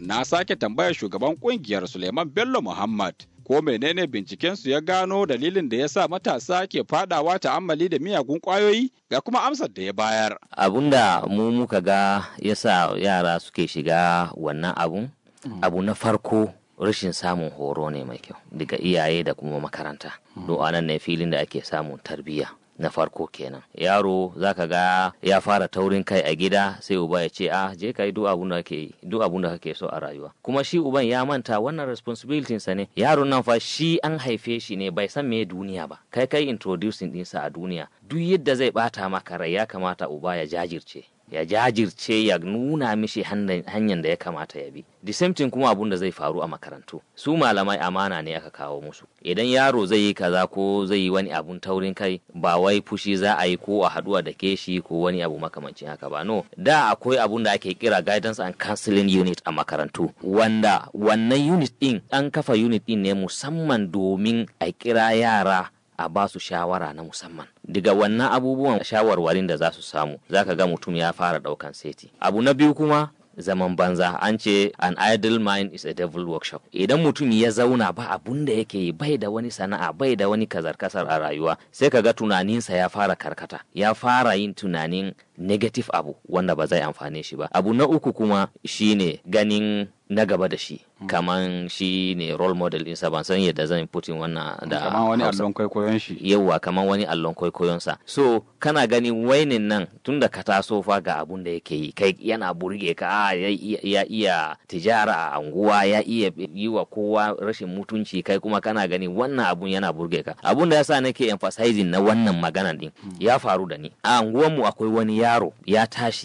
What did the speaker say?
na sake tambayar shugaban kungiyar Suleiman Bello Muhammad ko menene bincikensu ya gano dalilin da ya sa matasa ke fadawa ta'ammali da miyagun kwayoyi ga kuma amsar da ya bayar. Abun da mu muka ga ya sa yara suke shiga wannan abun, abu na farko rashin samun horo ne mai kyau daga iyaye da kuma makaranta. Do anan ne filin da ake samun tarbiyya. na farko kenan yaro zaka ga ya fara taurin kai a gida sai uba ya ce ah je ka yi duk abun da kake duk abun da kake so a rayuwa kuma shi uban ya manta wannan responsibility sa ne yaron nan fa shi an haife shi ne bai san me duniya ba kai kai introducing dinsa a duniya duk yadda zai bata maka rai ya kamata uba ya jajirce ya jajirce ya nuna mishi hanyar da ya kamata ya bi the same thing kuma abun da zai faru a makarantu su malamai amana ne aka kawo musu idan yaro zai yi kaza ko zai yi wani abun taurin kai ba wai fushi za a yi ko a haduwa da keshi ko wani abu makamancin haka ba no da akwai abun da ake kira guidance and counseling unit a makarantu wanda wannan unit din an kafa unit din ne musamman domin a kira yara a ba su shawara na musamman daga wannan abubuwan shawarwarin da za su samu za ka ga mutum ya fara daukan seti abu na biyu kuma zaman banza an ce an idle mind is a devil workshop idan mutum ya zauna ba abun da yake yi bai da wani sana'a bai da wani kazar kasar a rayuwa sai ka ga tunaninsa ya fara karkata ya fara yin tunanin negative abu wanda ba zai amfane shi ba abu na uku kuma shine ganin na gaba da shi kaman shi ne role model ɗinsa ban san yadda zan putin wannan da kaman wani allon kwaikwayon shi yawa kaman wani allon kwaikwayon sa so kana ganin wainin nan tunda ka taso fa ga abun da yake yi kai yana burge ka ya, ya iya tijara a anguwa ya iya yi wa kowa rashin mutunci kai kuma kana gani wannan abun yana burge ka abun da yasa nake emphasizing na wannan magana din ya faru da ni a anguwanmu akwai wani yaro ya tashi